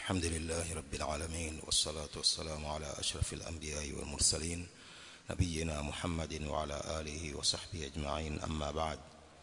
الحمد لله رب العالمين والصلاة والسلام على أشرف الأنبياء والمرسلين نبينا محمد وعلى آله وصحبه أجمعين أما بعد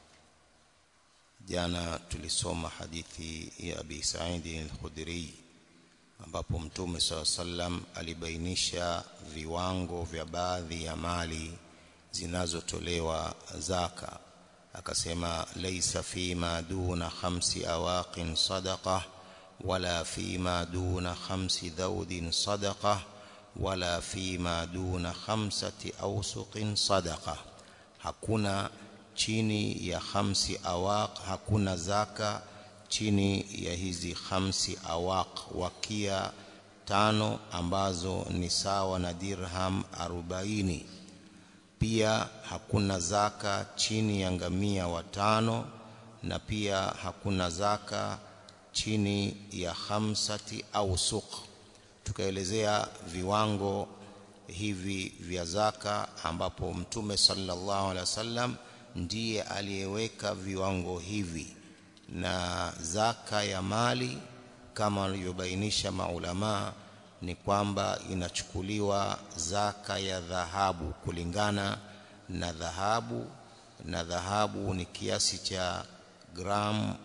jana tulisoma hadithi ya Abi Sa'id al-Khudri ambapo Mtume SAW sallam alibainisha viwango vya baadhi ya mali zinazotolewa zaka akasema laisa fima duna khamsi awaqin sadaqah wala fima duna khamsi dhaudin sadaqah wala fima duna khamsati awsuqin sadaqah hakuna chini ya khamsi awaq hakuna zaka chini ya hizi khamsi awaq wakia tano ambazo ni sawa na dirham arobaini pia hakuna zaka chini ya ngamia watano na pia hakuna zaka chini ya khamsati au suq tukaelezea viwango hivi vya zaka ambapo mtume sallallahu alaihi wasallam ndiye aliyeweka viwango hivi na zaka ya mali kama walivyobainisha maulamaa ni kwamba inachukuliwa zaka ya dhahabu kulingana na dhahabu na dhahabu ni kiasi cha gramu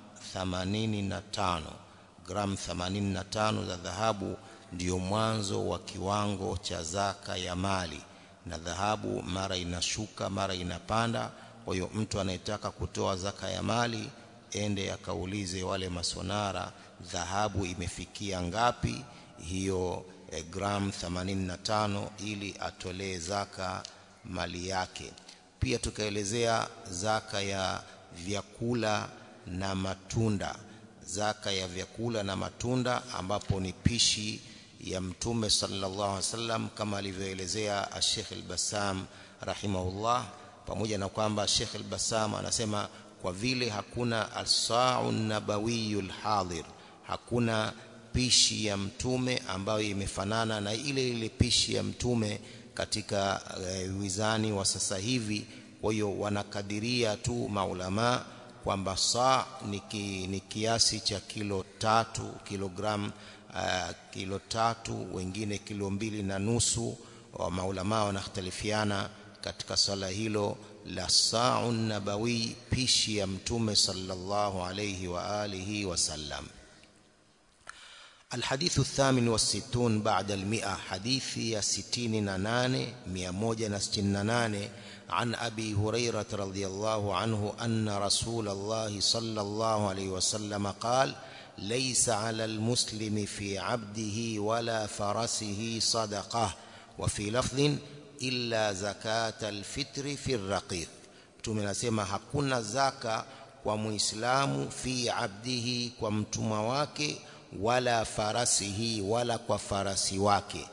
85 gramu 85 za dhahabu ndiyo mwanzo wa kiwango cha zaka ya mali na dhahabu mara inashuka mara inapanda kwa hiyo mtu anayetaka kutoa zaka ya mali ende akaulize wale masonara dhahabu imefikia ngapi hiyo eh, gram 85 ili atolee zaka mali yake pia tukaelezea zaka ya vyakula na matunda zaka ya vyakula na matunda ambapo ni pishi ya mtume sallallahu alaihi wasallam kama alivyoelezea Sheikh al-Bassam rahimahullah pamoja na kwamba Sheikh al-Bassam anasema kwa vile hakuna as-sa'u nabawiyul hadir hakuna pishi ya mtume ambayo imefanana na ile ile pishi ya mtume katika uh, wizani wa sasa hivi kwa hiyo wanakadiria tu maulama kwamba saa ni, ki, ni kiasi cha kilo tatu kilogram uh, kilo tatu wengine kilo mbili na nusu wa maulama wanakhtalifiana katika swala hilo la sa'un nabawi pishi ya mtume sallallahu alayhi wa alihi wasallam الحديث الثامن والستون بعد المئة حديث يا ستين نانان مئة نستنانان عن أبي هريرة رضي الله عنه أن رسول الله صلى الله عليه وسلم قال ليس على المسلم في عبده ولا فرسه صدقة وفي لفظ illa zakata alfitri fi raqiq mtume anasema hakuna zaka kwa muislamu fi abdihi kwa mtumwa wake wala farasihi wala kwa farasi wake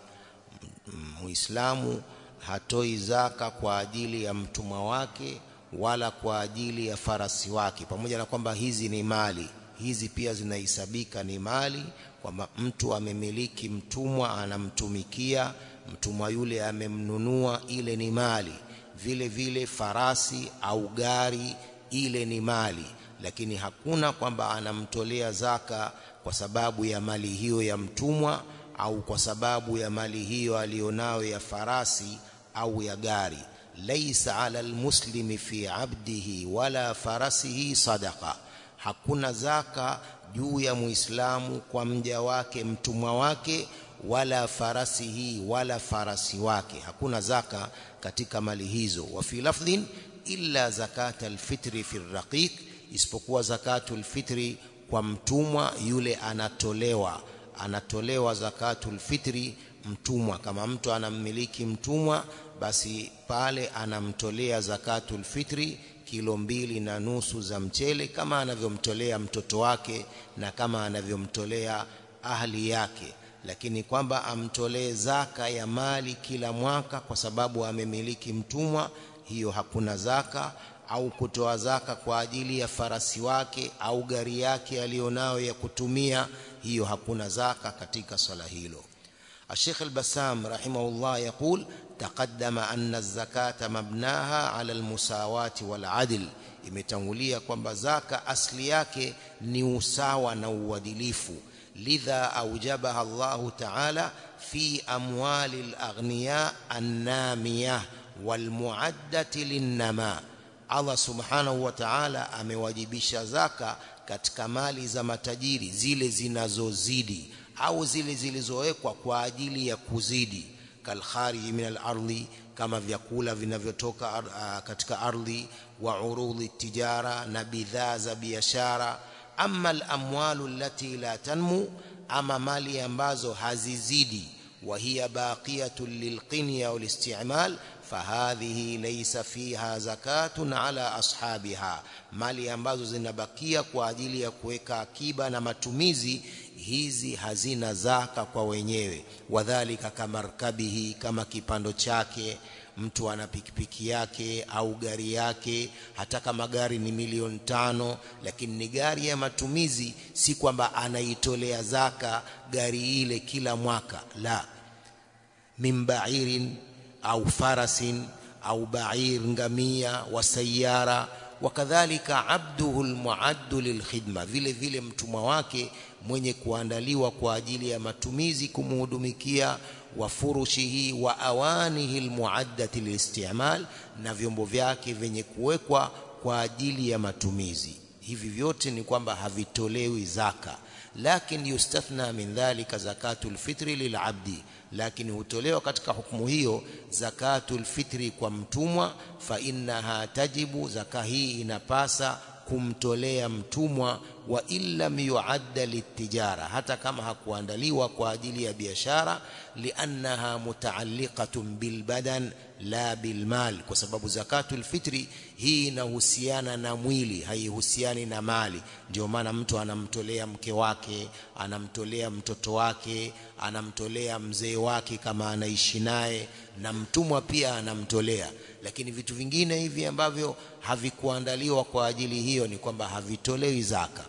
muislamu hatoi zaka kwa ajili ya mtumwa wake wala kwa ajili ya farasi wake pamoja na kwamba hizi ni mali hizi pia zinahesabika ni mali kwamba mtu amemiliki mtumwa anamtumikia mtumwa yule amemnunua ile ni mali vile vile farasi au gari ile ni mali lakini hakuna kwamba anamtolea zaka kwa sababu ya mali hiyo ya mtumwa au kwa sababu ya mali hiyo alionayo ya farasi au ya gari laisa ala almuslimi fi abdihi wala farasihi sadaqa hakuna zaka juu ya muislamu kwa mja wake mtumwa wake wala farasihi wala farasi wake hakuna zaka katika mali hizo wa fi lafdhin illa zakata alfitri fi raqiq isipokuwa zakatul fitri kwa mtumwa yule anatolewa anatolewa zakatul fitri mtumwa kama mtu anammiliki mtumwa basi pale anamtolea zakatul fitri kilo mbili na nusu za mchele kama anavyomtolea mtoto wake na kama anavyomtolea ahli yake lakini kwamba amtolee zaka ya mali kila mwaka kwa sababu amemiliki mtumwa hiyo hakuna zaka au kutoa zaka kwa ajili ya farasi wake au gari yake alionayo ya kutumia hiyo hakuna zaka katika swala hilo الشيخ البسام رحمه الله يقول تقدم أن الزكاة مبناها على المساواة والعدل imetangulia kwamba zaka asli yake ni usawa na uadilifu lidha aujabaha Allah ta'ala fi amwali al-aghniya an-namiyah walmuaddati linnama Allah subhanahu wa ta'ala amewajibisha zaka katika mali za matajiri zile zinazozidi au zile zilizowekwa kwa ajili ya kuzidi kalkhariji min al-ardhi kama vyakula vinavyotoka uh, katika ardhi wa urudhi tijara na bidhaa za biashara amma al-amwalu allati la tanmu ama mali ambazo hazizidi wa hiya baqiyatun lilqinya wal isti'mal fahadhihi laysa fiha zakatun ala ashabiha mali ambazo zinabakia kwa ajili ya kuweka akiba na matumizi hizi hazina zaka kwa wenyewe wadhalika kamarkabihi kama kipando chake mtu ana pikipiki yake au gari yake hata kama gari ni milioni tano lakini ni gari ya matumizi si kwamba anaitolea zaka gari ile kila mwaka la min ba'irin au farasin au ba'ir ngamia wa sayara wakadhalika abduhu almuaddu lilkhidma vile vile mtumwa wake mwenye kuandaliwa kwa ajili ya matumizi kumhudumikia wa furushihi wa awanihi almuaddati liistimal na vyombo vyake vyenye kuwekwa kwa ajili ya matumizi hivi vyote ni kwamba havitolewi zaka lakini yustathna min dhalika zakatul fitri lilabdi lakini hutolewa katika hukumu hiyo zakatul fitri kwa mtumwa fa innaha tajibu zaka hii inapasa kumtolea mtumwa wa illam yuadda litijara hata kama hakuandaliwa kwa ajili ya biashara liannaha mutaalliqatun bilbadan la bilmal kwa sababu zakatul fitri hii inahusiana na mwili haihusiani na mali ndio maana mtu anamtolea mke wake anamtolea mtoto wake anamtolea mzee wake kama anaishi naye na mtumwa pia anamtolea lakini vitu vingine hivi ambavyo havikuandaliwa kwa ajili hiyo ni kwamba havitolewi zaka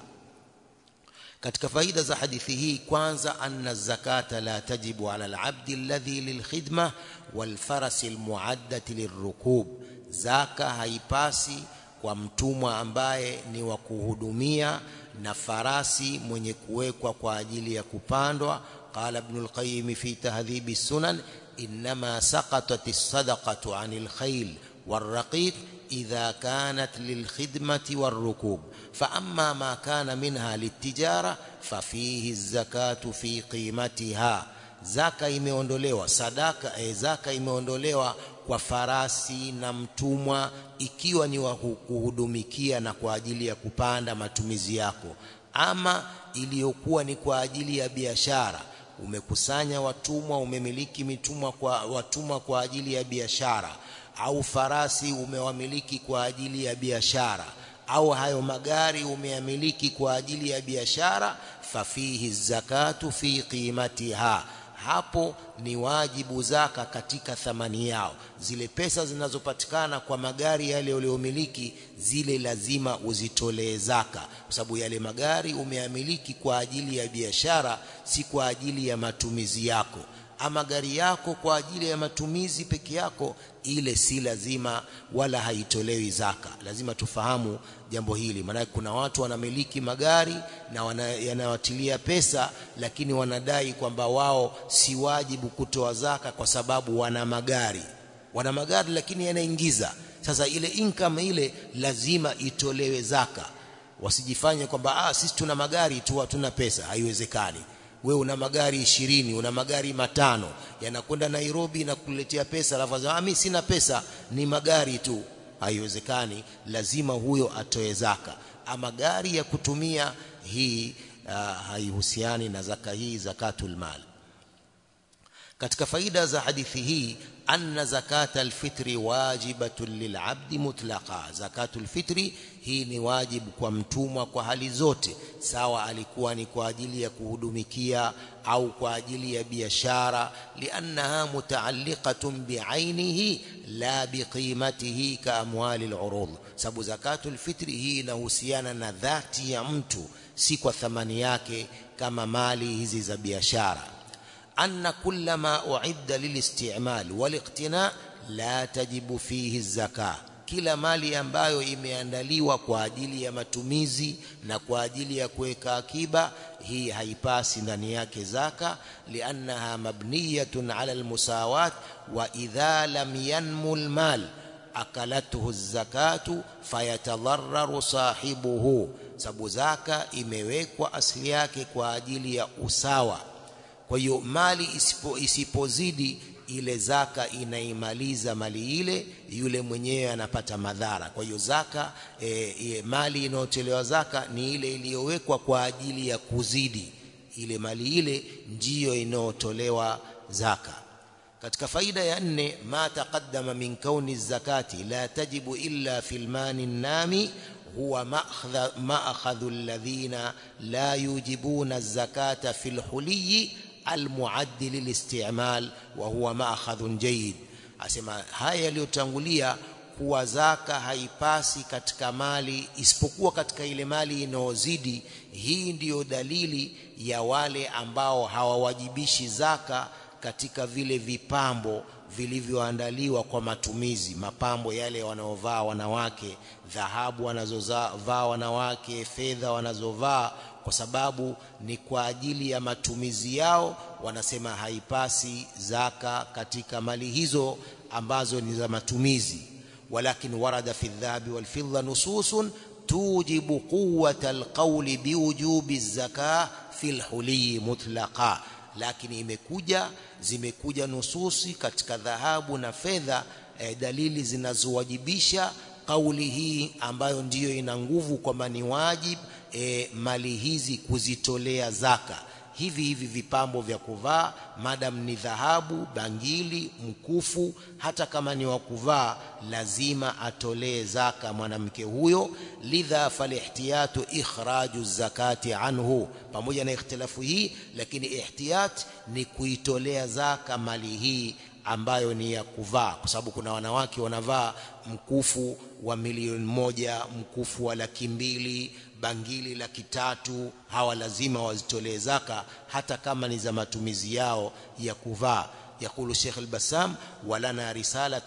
katika faida za hadithi hii kwanza anna zakata la tajibu ala alabdi alladhi lilkhidma walfarasi almuaddati lirrukub zaka haipasi kwa mtumwa ambaye ni wa kuhudumia na farasi mwenye kuwekwa kwa ajili ya kupandwa qala ibn al-qayyim fi tahdhib as-sunan inma saqatat as-sadaqatu 'anil khayl والرقيق إذا كانت للخدمة والركوب فأما ما كان منها للتجارة ففيه الزكاة في قيمتها zaka imeondolewa sadaka e, zaka imeondolewa kwa farasi na mtumwa ikiwa ni wa kuhudumikia na kwa ajili ya kupanda matumizi yako ama iliyokuwa ni kwa ajili ya biashara umekusanya watumwa umemiliki mitumwa kwa watumwa kwa ajili ya biashara au farasi umewamiliki kwa ajili ya biashara au hayo magari umeyamiliki kwa ajili ya biashara fafihi zakatu fi qimatiha hapo ni wajibu zaka katika thamani yao zile pesa zinazopatikana kwa magari yale uliyomiliki zile lazima uzitolee zaka kwa sababu yale magari umeyamiliki kwa ajili ya biashara si kwa ajili ya matumizi yako ama gari yako kwa ajili ya matumizi peke yako ile si lazima wala haitolewi zaka lazima tufahamu jambo hili maana kuna watu wanamiliki magari na wana, yanawatilia pesa lakini wanadai kwamba wao si wajibu kutoa zaka kwa sababu wana magari wana magari lakini yanaingiza sasa ile income ile lazima itolewe zaka wasijifanye kwamba ah sisi tuna magari tu hatuna pesa haiwezekani wewe una magari ishirini una magari matano yanakwenda Nairobi na kuletea pesa alafu ah mimi sina pesa ni magari tu haiwezekani lazima huyo atoe zaka ama gari ya kutumia hii uh, haihusiani na zaka hii zakatul mal katika faida za hadithi hii anna zakata alfitri wajibatun lilabdi mutlaqa zakatul fitri hii ni wajibu kwa mtumwa kwa hali zote sawa alikuwa ni kwa ajili ya kuhudumikia au kwa ajili ya biashara liannaha mutaalliqatun biainihi la biqimatihi ka amwali alurud sababu zakatul fitri hii inahusiana na dhati ya mtu si kwa thamani yake kama mali hizi za biashara أن كل ما أعد للاستعمال والاقتناء لا تجب فيه الزكاة kila mali ambayo imeandaliwa kwa ajili ya matumizi na kwa ajili ya kuweka akiba hii haipasi ndani yake zaka liannaha mabniyatun ala almusawat wa idha lam yanmu almal akalathu zakatu fayatadarraru sahibuhu sababu zaka imewekwa asili yake kwa ajili ya usawa kwa hiyo mali isipo, isipozidi ile zaka inaimaliza mali ile yule mwenyewe anapata madhara kwa hiyo zaka e, e, mali inayotolewa zaka ni ile iliyowekwa kwa ajili ya kuzidi ile mali ile ndiyo inayotolewa zaka katika faida ya nne ma taqaddama min kauni zakati la tajibu illa fil mani nami huwa ma'khadhu alladhina la yujibuna zakata fil huliyi almuaddi lilistimal wa huwa ma'khadhun jayyid asema haya yaliyotangulia kuwa zaka haipasi katika mali isipokuwa katika ile mali inayozidi hii ndiyo dalili ya wale ambao hawawajibishi zaka katika vile vipambo vilivyoandaliwa kwa matumizi mapambo yale wanaovaa wanawake dhahabu wanazovaa wanawake fedha wanazovaa kwa sababu ni kwa ajili ya matumizi yao wanasema haipasi zaka katika mali hizo ambazo ni za matumizi walakin warada fi dhahabi wal fidda nususun tujibu quwwata alqawli biwujubi zaka fi alhuli mutlaqa lakini imekuja zimekuja nususi katika dhahabu na fedha eh, dalili zinazowajibisha kauli hii ambayo ndiyo ina nguvu kwamba ni wajib e, mali hizi kuzitolea zaka hivi hivi vipambo vya kuvaa madam ni dhahabu bangili mkufu hata kama ni wa kuvaa lazima atolee zaka mwanamke huyo lidha falihtiyatu ikhraju zakati anhu pamoja na ikhtilafu hii lakini ihtiyat ni kuitolea zaka mali hii ambayo ni ya kuvaa kwa sababu kuna wanawake wanavaa mkufu wa milioni moja mkufu wa laki mbili bangili laki tatu hawa lazima wazitolee zaka hata kama ni za matumizi yao ya kuvaa يقول الشيخ البسام ولنا رسالة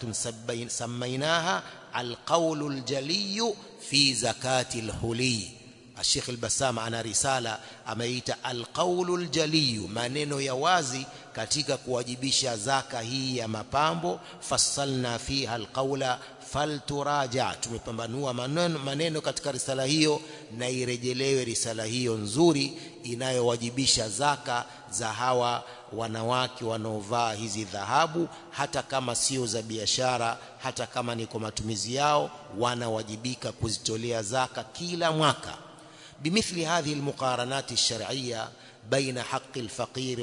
سميناها القول الجلي في زكاة الحلي الشيخ البسام ana risala ameita alqaulu aljaliyu maneno ya wazi katika kuwajibisha zaka hii ya mapambo fassalna fiha alqaula falturaja tumepambanua maneno, maneno katika risala hiyo na irejelewe risala hiyo nzuri inayowajibisha zaka za hawa wanawake wanaovaa hizi dhahabu hata kama sio za biashara hata kama ni kwa matumizi yao wanawajibika kuzitolea zaka kila mwaka بمثل هذه المقارنات الشرعية بين حق الفقير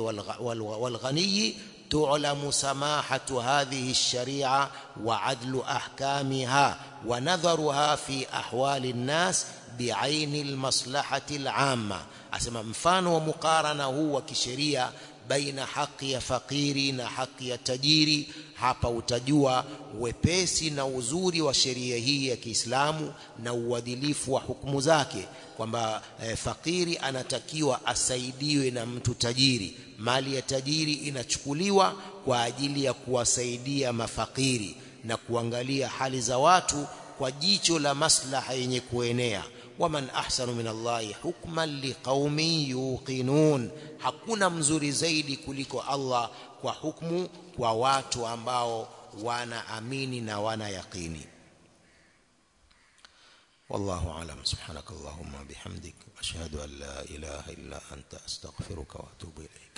والغني تعلم سماحة هذه الشريعة وعدل أحكامها ونظرها في أحوال الناس بعين المصلحة العامة أسمى مفان ومقارنة هو كشريعة baina haki ya fakiri na haki ya tajiri hapa utajua wepesi na uzuri wa sheria hii ya Kiislamu na uadilifu wa hukumu zake kwamba e, fakiri anatakiwa asaidiwe na mtu tajiri mali ya tajiri inachukuliwa kwa ajili ya kuwasaidia mafakiri na kuangalia hali za watu kwa jicho la maslaha yenye kuenea waman ahsanu min Allahi hukman liqaumin yuqinun hakuna mzuri zaidi kuliko Allah kwa hukmu kwa watu ambao wanaamini na wana yaqini والله أعلم سبحانك اللهم وبحمدك أشهد أن لا إله إلا أنت أستغفرك وأتوب إليك